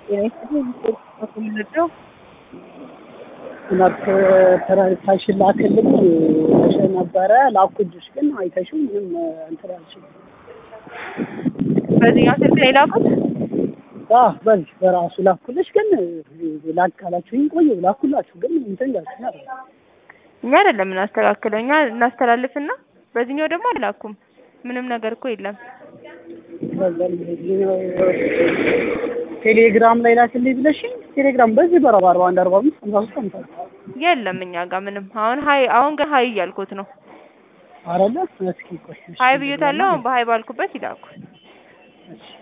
የምንለው ትምህርት ተረታሽን ላክልኝ ብለሽ ነበረ ላኩልሽ፣ ግን አይተሽው ምንም እንትን አልሽም። በዚህኛው ስልክ ላይ ላኩት። አዎ በዚህ በራሱ ላኩልሽ፣ ግን ላክ ካላችሁኝ ቆየሁ ላኩላችሁ፣ ግን እንትን እያልሽኝ አይደል? እኛ አይደለም እናስተካክለው፣ እኛ እናስተላልፍና በዚህኛው ደግሞ አላኩም። ምንም ነገር እኮ የለም። ቴሌግራም ላይ ላክልኝ ብለሽኝ ቴሌግራም በዚህ በረባ አርባ አንድ አርባ አምስት ሃምሳ ሶስት ሃምሳ የለም እኛ ጋር ምንም። አሁን ሀይ አሁን ግን ሀይ እያልኩት ነው። አረለ እስኪ ቆይ እሺ፣ ሀይ ብዬታለሁ። አሁን በሀይ ባልኩበት ይላኩ። እሺ